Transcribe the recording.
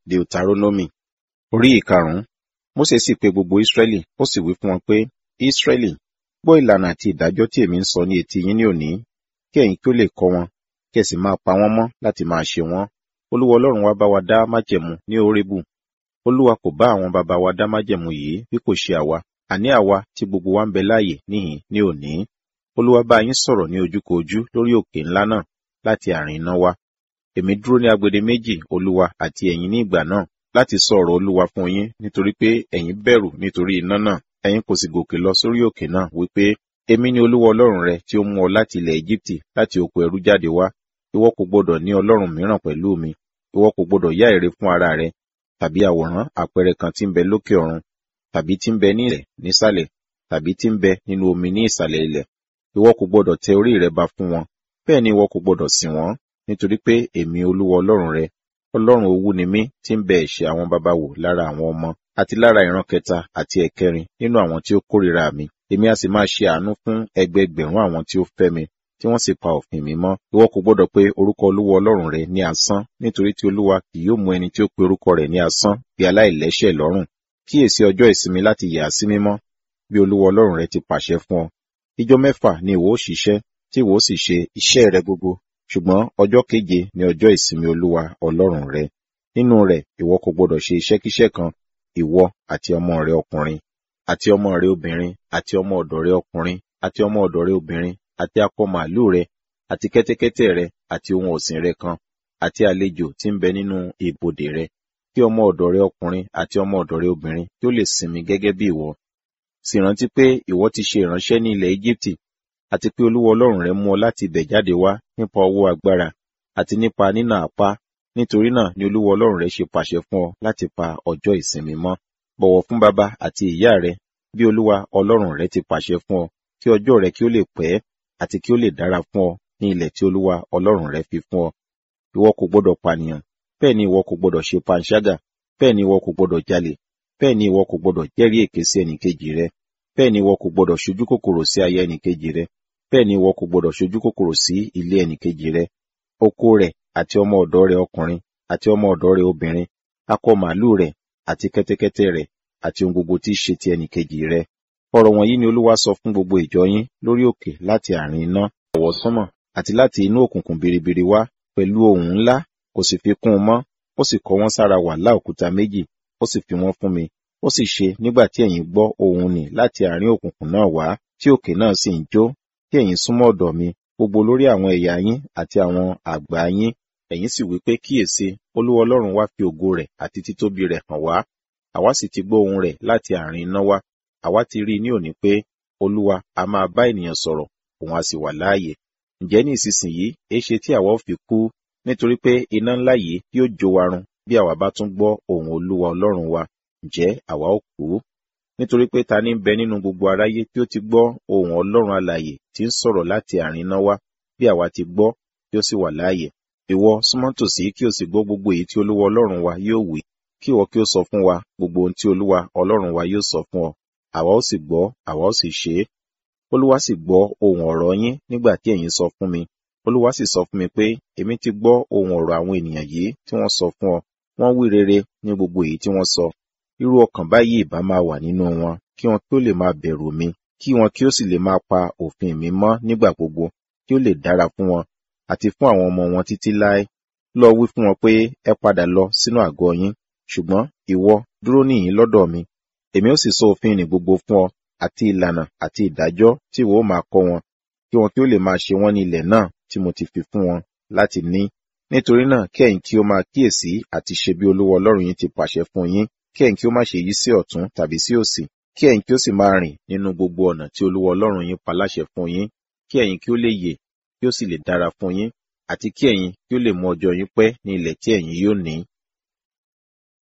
deuteronomy orí ìkarùn-ún mósè sì pe gbogbo ísírẹ́lì ó sì wí fún wọn pé ísírẹ́lì gbọ́ ìlànà àti ìdájọ́ tí èmi ń sọ ní etí yín ní òní kí ẹ̀yin kí ó lè kọ́ wọn kí ẹ sì máa pa wọ́n mọ́ láti máa ṣe wọ́n olúwa ọlọ́run wa bá wa dá májẹ̀mú ní orébù olúwa kò bá àwọn baba wa dá májẹ̀mú yìí bí kò ṣe àwa àní àwa tí gbogbo wa ń bẹ láàyè níhìn ní òní olúwa bá yín sọ̀rọ̀ ní ojúkojú lórí òkè ńlá náà láti àárín iná wá èmi dúró ní agbede méjì olúwa àti ẹ̀yin ní ìgbà náà láti sọ ọ̀rọ̀ olúwa fún yín nítorí pé ẹ̀yin bẹ̀rù nítorí iná náà ẹ̀yin kò sì gòkè lọ sórí òkè náà wípé èmi ni olúwa ọlọ́run rẹ tí ó mú ọ láti ilẹ̀ Égíptì láti oko ẹrú jáde wá ìwọ kò gbọdọ̀ ní ọlọ́run mìíràn pẹ̀lú mi ìwọ kò gbọdọ̀ yá ère fún ara rẹ tàbí àwòrán àpẹẹrẹ kan tí ń bẹ lókè ọ̀run tàbí tí ń bẹ ní ilẹ̀ nísàlẹ̀ tàbí tí ń bẹ nínú omi ní ìsàlẹ̀ ilẹ̀ ìwọ kò gbọdọ̀ tẹ orí rẹ ba fún wọn bẹ́ẹ̀ ni ìwọ kò gbọdọ̀ sìn wọ́n nítorí pé èmi olúwa ọlọ́run rẹ ọlọ́run owú ni mí tí ń bẹ ẹ̀ṣẹ̀ àwọn baba wò lára àwọn ọmọ àti lára ìran kẹta àti ẹ̀kẹrin nínú àwọn tí ó kórìíra mi èmi a sì máa ṣe àánú fún ẹgbẹẹgbẹ̀rún àwọn tí ó fẹ́ mi tí wọ́n sì pa òfin mi mọ́ ìwọ kò gbọdọ̀ pé orúkọ olúwa ọlọ́run rẹ ní asán nítorí tí olúwa kì yóò mú ẹni tí ó pe orúkọ rẹ̀ ní asán bí aláìlẹ́ṣẹ̀ lọ́rùn kíyèsí ọjọ́ ìsinmi láti yà á sí mímọ́ bí olúwa ọlọ́run rẹ ti pàṣẹ fún ọ ijọ́ mẹ́fà ni ìwọ ó ṣiṣẹ́ tí ìwọ ó sì ṣe iṣẹ́ rẹ gbogbo ṣùgbọ́n ọjọ́ keje ni ọjọ́ ìsinmi olúwa ọlọ́run rẹ nínú rẹ̀ ìwọ kò gbọdọ̀ ṣe iṣẹ́kíṣẹ́ kan ìwọ àti ọmọ rẹ ọkùnrin àti ọmọ rẹ obìnrin àti ọmọ ọ̀dọ̀ rẹ ọkùnrin àti ọmọ ọ̀dọ̀ rẹ obìnrin àti akọ màálù rẹ àti kẹ́tẹ́kẹ́tẹ́ rẹ àti ohun ọ̀sìn rẹ kan àti àlejò tí ń bẹ nínú ibodè rẹ kí ọmọ ọ̀dọ̀ rẹ ọkùnrin àti ọmọ ọ̀dọ̀ rẹ obìnrin kí ó lè sinmi gẹ́gẹ́ bí ìwọ sì rántí pé ìwọ ti ṣe ìránṣẹ́ ní ilẹ̀ Éjíptì àti pé olúwa ọlọ́run rẹ mú ọ láti ibẹ̀ jáde wá nípa ọwọ́ agbára àti nípa nínà apá nítorí náà ni olúwa ọlọ́run rẹ ṣe pàṣẹ fún ọ láti pa ọjọ́ ìsinmi mọ́ bọ̀wọ̀ fún bàbá àti ìyá rẹ bí olúwa ọlọ́run rẹ ti pàṣẹ fún ọ kí ọjọ́ rẹ kí ó lè pẹ́ àti kí ó lè dára fún ọ ní ilẹ̀ tí olúwa ọlọ́run rẹ fi fún ọ ìwọ kò gbọdọ̀ pànìyàn bẹ́ẹ̀ ni ìwọ kò gbọdọ̀ ṣe panṣágà bẹ́ẹ̀ ni ìwọ kò gbọdọ̀ jalè bẹ́ẹ̀ ni ìwọ kò gbọdọ̀ jẹ́rìí èké sí ẹnìkejì rẹ bẹ́ẹ̀ ni ìwọ kò gbọdọ̀ ṣojú kòkòrò sí aya ẹnìkejì rẹ bẹ́ẹ̀ ni ìwọ kò gbọdọ̀ ṣojú kòkòrò sí ilé ẹnìkejì rẹ oko rẹ àti ọmọ ọ̀dọ̀ rẹ ọkùnrin àti ọmọ ọ̀dọ̀ rẹ obìnrin akọ màálù rẹ àti kẹ́tẹ́kẹ́tẹ́ rẹ àti ohun gbogbo tí í ṣe ti ẹnìkejì rẹ ọ̀rọ̀ wọ̀nyí ni olúwa sọ fún gbogbo ìjọ yín lórí òkè láti àárín iná ọ̀wọ̀ sánmọ̀ àti láti inú òkùnkùn biribiri wá pẹ̀lú ohùn ńlá kò sì fi kún un mọ́ ó sì kọ wọ́n sára wàhálà òkúta méjì ó sì fi wọ́n fún mi ó sì ṣe nígbà tí ẹ̀yin gbọ́ ohùn nì láti àárín òkùnkùn náà wá tí òkè náà sì ń jó tí ẹ̀yin súnmọ́ ọ̀dọ̀ mi gbogbo lórí àwọn ẹ̀yà yín àti àwọn àgbà yín ẹ̀yin sì wí pé kíyèsí olúwa ọlọ́run wá fi ògo rẹ̀ àti títóbi rẹ̀ hàn wá àwa sì ti gbọ́ ohùn rẹ̀ láti àárín iná wá àwa ti rí i ní òní pé olúwa a máa bá ènìyàn sọ̀rọ̀ òun a sì wà láàyè ǹjẹ́ ní ìsinsìnyí èéṣe tí àwa ò fi kú nítorí pé iná ńlá yìí yóò jó wa run bí àwa bá tún gbọ́ ohùn olúwa ọlọ́run wa ǹjẹ́ àwa ò kú nítorí pé ta ní ń bẹ nínú gbogbo aráyé tí ó ti gbọ́ ohùn ọlọ́run alààyè tí ń sọ̀rọ̀ láti àárín iná wá bí àwa ti gbọ́ tí ó sì wà láàyè ìwọ súnmọ́ tòsí kí o sì gbọ́ gbogbo èyí tí olúwa ọlọ́run wa yóò wí kí ìwọ kí o sọ fún wa gbogbo ohun tí olúwa ọlọ́run wa yóò sọ fún ọ àwa ó sì gbọ́ àwa ó sì ṣe é olúwa sì gbọ́ ohùn ọ̀rọ̀ yín nígbà tí ẹ̀yin sọ fún mi olúwa sì sọ fún mi pé èmi ti gbọ́ ohùn ọ̀rọ̀ àwọn ènìyàn yìí tí wọ́n sọ fún ọ wọ́n wí rere ní gbogbo èyí tí wọ́n sọ irú ọkàn báyìí ìbá máa wà nínú wọn kí wọn kí ó lè máa bẹ̀rù mi kí wọn kí ó sì lè máa pa òfin mi mọ́ nígbà gbogbo kí ó lè dára fún wọn àti fún àwọn ọmọ wọn títí láé lọ wí fún wọn pé ẹ padà lọ sínú àgọ́ yín ṣùgbọ́n ìwọ dúró níhìn lọ́dọ̀ mi èmi ó sì sọ òfin ní gbogbo fún ọ àti ìlànà àti ìdájọ́ tí ìwọ ó máa kọ́ wọn kí wọn kí ó lè máa ṣe wọ́n ní ilẹ̀ náà tí mo ti fi fún wọn láti ní nítorí náà kí ẹ̀yin kí ó máa kíyèsí àti ṣe bí olúwa ọlọ́run yín ti pàṣẹ fún yín kí ẹ̀yin kí ó má ṣe yí sí ọ̀tún tàbí sí òsì kí ẹ̀yin kí ó sì máa rìn nínú gbogbo ọ̀nà tí olúwa ọlọ́run yín pa láṣẹ fún yín kí ẹ̀yin kí ó lè yè kí ó sì lè dára fún yín àti kí ẹ̀yin kí ó lè mú ọjọ́ yín pẹ́ ní ilẹ̀ tí ẹ̀yin yóò ní